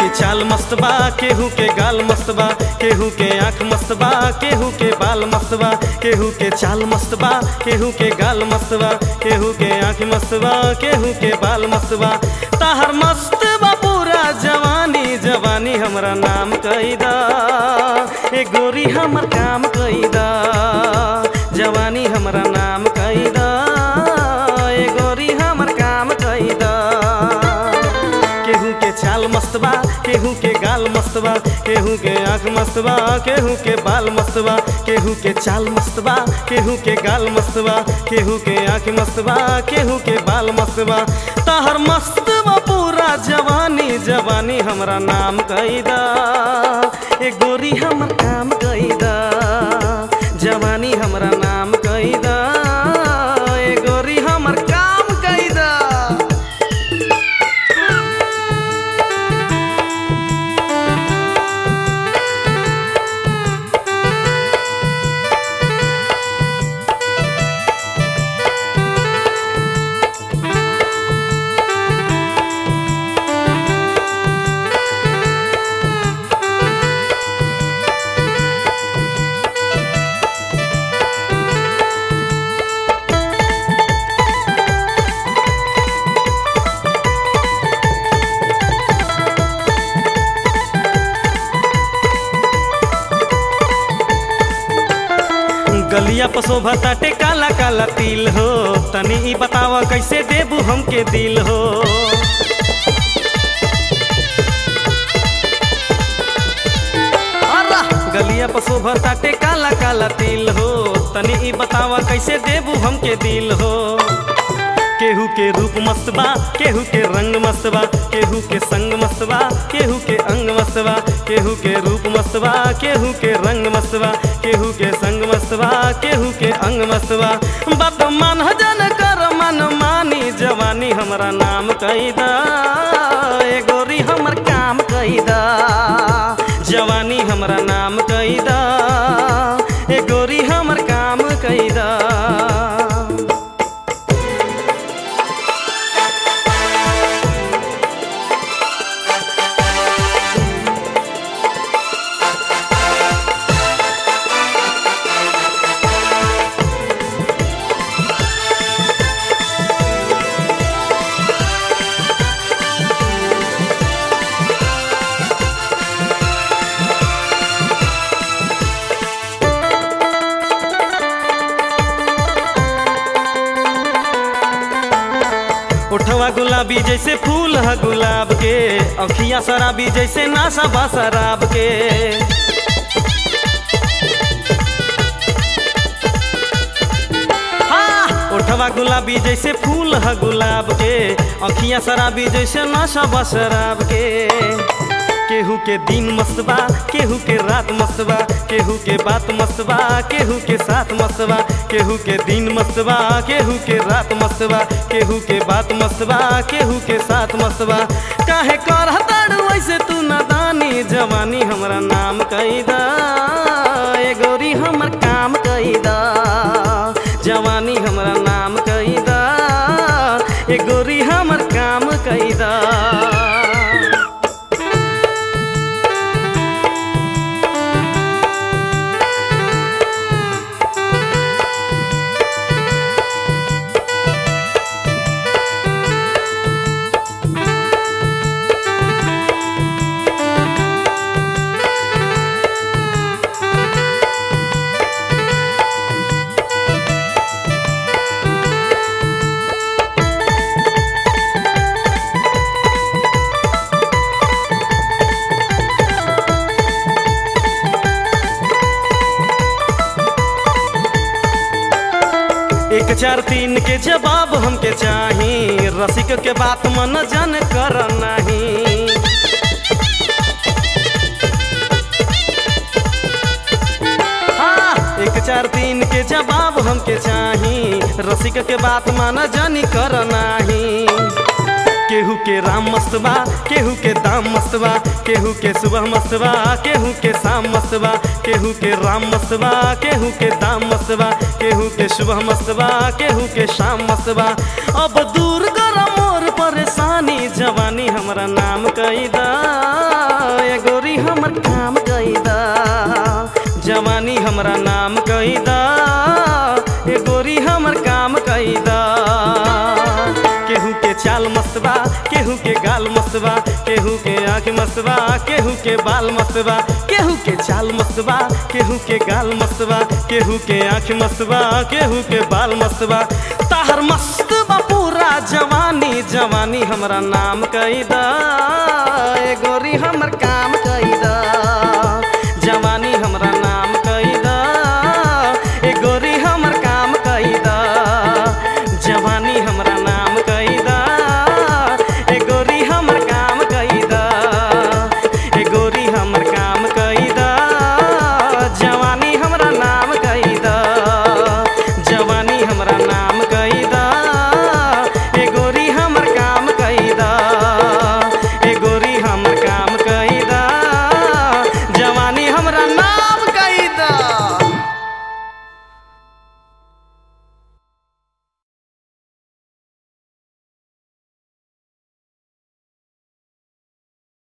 चाल मस्त बा केहू के गाल मस्त बा केहू के आँख मस्त बा केहू के बाल मस्त बा केहू के चाल मस्त बा केहू के गाल मस्त बा केहू के आँख मस्त बा केहू के बाल मस्त बा ताहर मस्त बा पूरा जवानी जवानी हमरा नाम कैदा ए गोरी हमर काम कैदा जवानी हमरा नाम कैदा ए गोरी हमर काम कैदा केहू के चाल मस्त बा केहू के गाल मस्त बा केहू के आँख मस्त बा केहू के बाल मस्त बा केहू के चाल मस्त बा केहू के गाल मस्त बा केहू के आँख मस्त बा केहू के बाल मस्त बा ताहर मस्त बा पूरा जवानी जवानी हमरा नाम कैदा ए गोरी हमर काम कैदा जवानी हमरा नाम कैदा ए गोरी हमर काम कैदा गलिया पर शोभा ताटे काला काला तिल हो तनी ई बतावा कैसे देबू हमके दिल हो अरा गलिया पर शोभा ताटे काला काला तिल हो तनी ई बतावा कैसे देबू हमके दिल हो केहू के रूप मस्त बा केहू के रंग मस्त बा केहू के संग मस्त बा केहू के अंग मस्त बा केहू के रूप मस्त बा केहू के रंग मस्त बा केहू के संग मस्त बा केहू के अंग मस्त बा बात मान जन कर मन मानी जवानी हमरा नाम कैदा ए गोरी हमर काम कैदा जवानी हमरा नाम कैदा ए गोरी हमर काम कैदा उठवा गुलाबी जैसे फूल है गुलाब के अखिया शराबी जैसे नाशा बा शराब के हाँ, उठवा गुलाबी जैसे फूल है गुलाब के अखिया शराबी जैसे नाशा बा शराब के केहू के दिन मस्त बा केहू के रात मस्त बा केहू के बात मस्त बा केहू के साथ मस्त बा केहू के दिन मस्त बा केहू के रात मस्त बा केहू के बात मस्त बा केहू के साथ मस्त बा काहे करहताड़ वैसे तू नादानी जवानी हमरा नाम कैदा ए गोरी हमर काम कैदा जवानी हमरा नाम कैदा ए गोरी हमर काम कैदा एक चार तीन के जवाब हमके चाही रसिक के बात मन जन कर नहीं हाँ, एक चार तीन के जवाब हमके चाही रसिक के बात मान जानी कर नाही केहू के राम मस्त बा केहू के दाम मस्त बा केहू के सुबह मस्त बा केहू के शाम मस्त बा केहू के राम मस्त बा केहू के दाम मस्त बा केहू के सुबह मस्त बा केहू के शाम मस्त बा अब दूर कर मोर परेशानी जवानी हमरा नाम कैदा हमर काम कैदा जवानी हमरा नाम कैदा ए गोरी हमर काम कैदा केहू के चाल मस्तबा केहू के गाल मस्तबा केहू के आँख मस्तबा केहू के बाल मस्तबा केहू के चाल मस्तबा केहू के गाल मस्तबा केहू के आँख मस्तबा केहू के बाल मस्तबा ताहर मस्तबा पूरा जवानी जवानी हमरा नाम कैदा ए गोरी हमर काम कैदा जवानी हमरा नाम कैदा ए गोरी हमर काम कैदा जवानी हमरा नाम कैदा ए गोरी हमर काम कैदा ए गोरी हमर काम कैदा जवानी हमरा नाम कैदा जवानी हमरा नाम कैदा ए गोरी हमर काम कैदा ए गोरी हमर काम कैदा जवानी हमरा नाम